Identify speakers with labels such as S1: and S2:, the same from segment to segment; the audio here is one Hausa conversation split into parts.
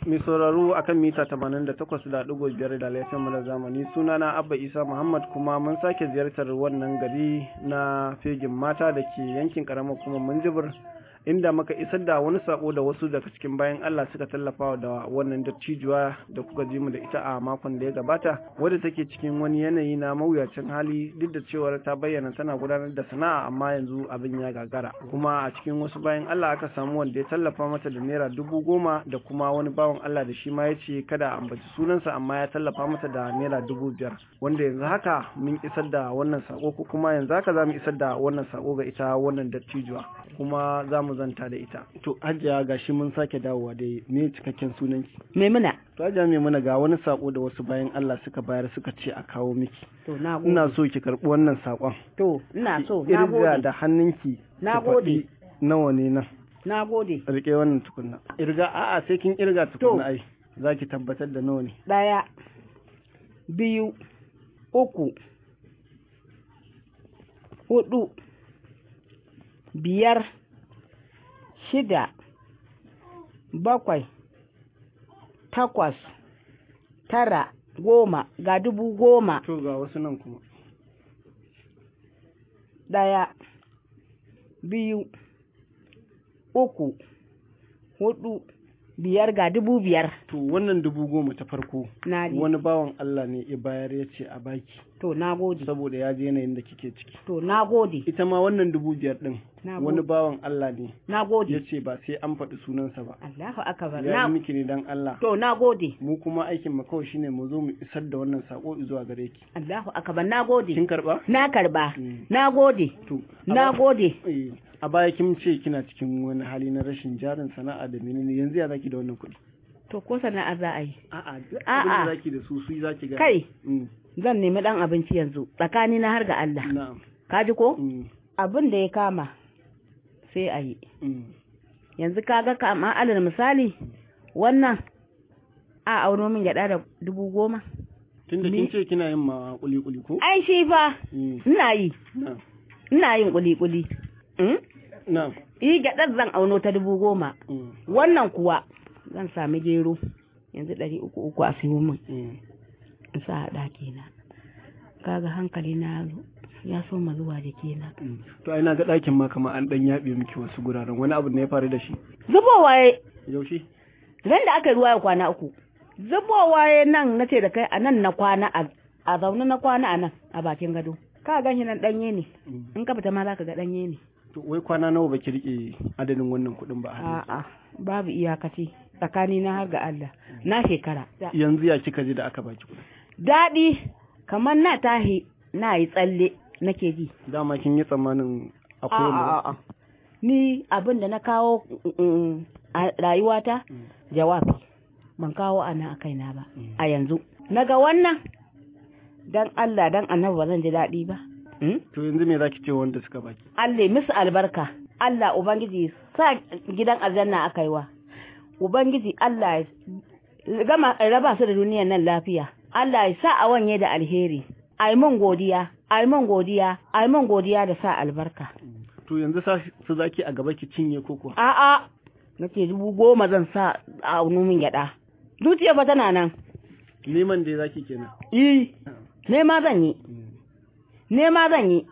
S1: mai sauraro akan mita 88.5 da laifin mu na zamani sunana Abba Isa Muhammad kuma mun sake ziyartar wannan gari na fegin mata da ke yankin karamar kuma Minjibir inda muka isar da wani sako da wasu daga cikin bayan Allah suka tallafa da wannan dattijuwa da kuka ji mu da ita a makon da ya gabata wadda take cikin wani yanayi na mawuyacin hali duk da cewar ta bayyana tana gudanar da sana'a amma yanzu abin ya gagara kuma a cikin wasu bayan Allah aka samu wanda ya tallafa mata da naira dubu goma da kuma wani bawan Allah da shi ma ya ce kada a ambaci sunansa amma ya tallafa mata da naira dubu biyar wanda yanzu haka mun isar da wannan sako ko kuma yanzu haka za mu isar da wannan sako ga ita wannan dattijuwa kuma za mu zanta da ita. To Hajiya gashi mun sake dawowa da me cikakken sunanki.
S2: Maimuna.
S1: To Hajiya Maimuna ga wani sako da wasu bayan Allah suka bayar suka ce a kawo miki.
S2: To na gode.
S1: Ina so ki karɓi wannan sakon.
S2: To ina so na
S1: Irga
S2: gode.
S1: da hannunki.
S2: Na
S1: ki
S2: gode.
S1: faɗi Nawa ne nan?
S2: Na gode.
S1: Rike wannan tukunna. Irga a'a sai kin irga tukunna ai. Za ki tabbatar da nawa ne.
S2: Ɗaya, biyu, uku, hudu, biyar, shida, bakwai, takwas, tara, goma, ga dubu goma,
S1: To ga wasu nan kuma.
S2: ɗaya, biyu, uku, hudu, biyar ga dubu biyar.
S1: To wannan dubu goma ta farko.
S2: Na ji.
S1: Wani bawan Allah ne ya bayar ya ce a baki
S2: To na gode.
S1: saboda ya je yanayin da kike ciki.
S2: To na gode.
S1: Ita ma wannan dubu biyar ɗin
S2: Na
S1: wani
S2: gode.
S1: bawan Allah ne
S2: Na
S1: ya
S2: gode.
S1: ce ba sai an faɗi sunansa ba.
S2: Allahu akbar.
S1: Ya
S2: Na
S1: yi miki ne don Allah.
S2: To na gode.
S1: Mu kuma aikin mu kawai shine mu zo mu isar da wannan sako zuwa gare ki.
S2: Allahu akbar. Na gode.
S1: Kin karɓa?
S2: Na karba.
S1: Mm.
S2: Na gode.
S1: To. a
S2: Na
S1: ba-
S2: gode.
S1: eh, A baya kin ce kina cikin wani hali na rashin jarin sana'a da menene yanzu ya zaki da wannan kuɗi.
S2: To ko sana'a za a yi.
S1: A'a duk
S2: A'a.
S1: abin da zaki da su su zaki ga.
S2: Kai.
S1: Mm,
S2: Zan nemi dan abinci yanzu. Tsakani na har ga Allah.
S1: Na'am.
S2: Ka ji ko?
S1: Mm,
S2: Abin da ya kama sai a yi.
S1: mm.
S2: Yanzu ka ga kama alal misali wannan a auno min gyaɗa da dubu goma.
S1: Tunda
S2: Ni-
S1: kin ce kina yin ma kuli kuli ko?
S2: Ai shi fa
S1: Mm,
S2: ina yi.
S1: Na'am.
S2: Ina yin kuli-kuli. Mm?
S1: Na'am.
S2: Yi gyaɗar zan auno ta dubu goma.
S1: Mm,
S2: Wannan kuwa zan sami gero. Yanzu ɗari uku uku a siyo min.
S1: mm.
S2: in sa a ɗaki na kaga hankali na ya zo ya so ma zuwa jiki na
S1: Mm. To ai na ga ɗakin ma kamar an ɗan yaɓe miki wasu guraren wani abu ne ya faru da shi.
S2: zubowa ya
S1: Yaushe?
S2: ran da aka yi ruwa ya kwana uku zubowa ya nan na ce da kai a nan na kwana a a zaune na kwana a nan a bakin gado ka gan shi nan ɗanye ne
S1: Mm.
S2: in ka fita ma za ka ga ɗanye ne
S1: To wai kwana nawa baki rike adadin wannan kuɗin ba a hannunki?
S2: a'a babu iyakaci tsakani na har ga Allah na shekara
S1: Yanzu ya kika ji da aka baki kuɗi?
S2: daɗi kamar na tahi na yi tsalle nake ji
S1: Dama kin yi tsammanin akwai
S2: A'a,
S1: wanda
S2: a'a. Ni abin da na kawo mm, a rayuwata
S1: Mm.
S2: jawabi ban kawo a nan a kaina ba
S1: Mm.
S2: a yanzu. Naga wannan dan Allah dan annabi ba zan ji daɗi ba. Mm?
S1: To yanzu me zaki ce wanda suka baki?
S2: Allah ya musu albarka. Allah Ubangiji sa gidan aljanna aka yi wa. Ubangiji Allah ya gama raba su da duniyar nan lafiya. Allah ya sa a wanye da alheri. Ai mun godiya, ai mun godiya, ai mun godiya da sa albarka.
S1: To yanzu sa su zaki a gaba ki cinye ko kuwa?
S2: A'a, nake dubu goma zan sa a min gyaɗa. Zuciya fa tana nan.
S1: Neman da zaki kenan.
S2: Yi, nema zan yi, nema zan yi.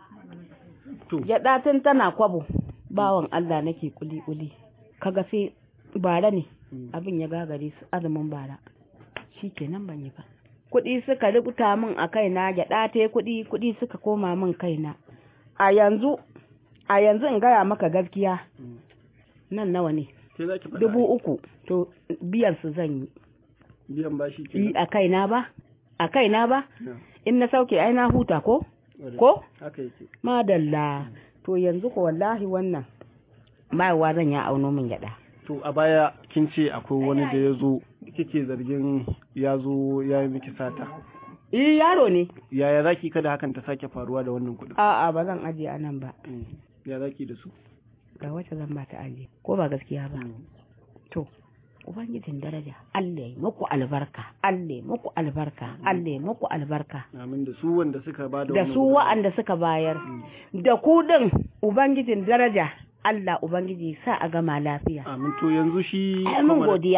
S1: To
S2: Gyaɗa tun tana kwabo, bawan Allah nake kuli-kuli. Kaga sai bara ne,
S1: Mm.
S2: abin ya gagare su azumin bara. Shi kenan ban yi ba. Kuɗi suka rubuta min a kaina, gyaɗa ta yi kuɗi, kuɗi suka koma min kaina. A yanzu, a yanzu in gaya maka gaskiya,
S1: Mm.
S2: nan nawa ne?
S1: Sai zaki faɗa.
S2: dubu uku to biyan su zan yi
S1: biyan bashi
S2: yi
S1: kenan.
S2: a kaina ba a kaina ba
S1: Na,
S2: in na sauke ai na huta ko
S1: ƙwarai.
S2: ko
S1: Haka yake.
S2: madalla to yanzu ko wallahi wannan bayarwa zan ya auno min gyada
S1: To a baya kin ce akwai wani da ya zo kike zargin ya zo ya yi miki sata.
S2: eh yaro ne
S1: Yaya zaki kada hakan ta sake faruwa da wannan kuɗin?
S2: a'a ba zan aje a nan ba
S1: Mm. Ya zaki da su?
S2: ga wacce zan ba ta aje ko ba gaskiya ba
S1: Mm.
S2: to ubangijin daraja Allah ya muku albarka Allah ya muku albarka Allah ya muku albarka
S1: Amin da su wanda suka ba da
S2: da
S1: wannan
S2: su
S1: gudunmawa.
S2: wa'anda suka bayar da ku din ubangijin daraja Allah ubangiji sa a gama lafiya
S1: Amin to yanzu shi
S2: ai mun
S1: Comrade-
S2: godiya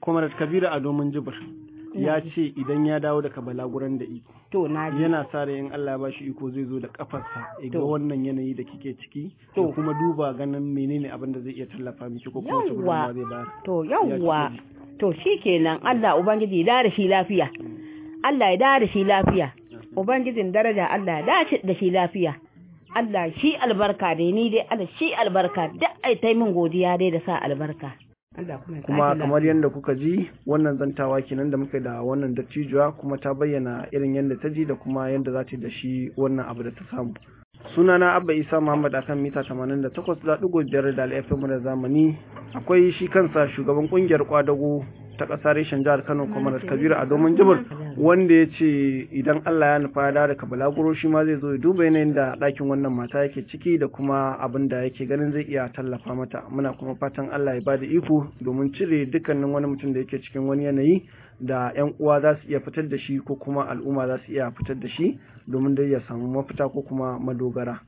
S1: Comrade Kabiru a domin jibir ya ce idan ya dawo daga balaguran da iko
S2: to na ji
S1: yana sa rai in Allah ya bashi iko zai zo da kafarsa ya ga
S2: To.
S1: wannan yanayi da kike ciki
S2: To.
S1: da kuma duba ganin menene abin da zai iya tallafa miki ko kuma wace
S2: Yawwa.
S1: gudunmawa zai bayar
S2: to
S1: Ya
S2: yawwa
S1: kike ji?
S2: to shikenan Allah ubangiji ya da shi lafiya Allah ya da shi lafiya ubangijin daraja Allah ya dace da shi lafiya Allah shi albarka dai ni dai Allah shi albarka da ai tai min godiya dai da sa albarka Allah kuma ya
S1: kuma
S2: sake
S1: kamar yadda kuka ji wannan zantawa kenan da muka yi da wannan dattijuwa kuma ta bayyana irin yadda ta ji da kuma yadda za ta yi da shi wannan abu da ta samu sunana abba isa muhammad akan mita 88.5 da alfm da zamani akwai shi kansa shugaban kungiyar kwadago ta ƙasa reshen jihar kano kamar kabiru a domin jibir wanda ya ce idan allah ya nufa ya dawo daga balaguro shi ma zai zo ya duba yanayin da ɗakin wannan mata yake ciki da kuma abin da yake ganin zai iya tallafa mata muna kuma fatan allah ya bada iko domin cire dukkanin wani mutum da yake cikin wani yanayi da 'yan uwa za su iya fitar da shi ko kuma al'umma za su iya fitar da shi domin dai ya samu mafita ko kuma madogara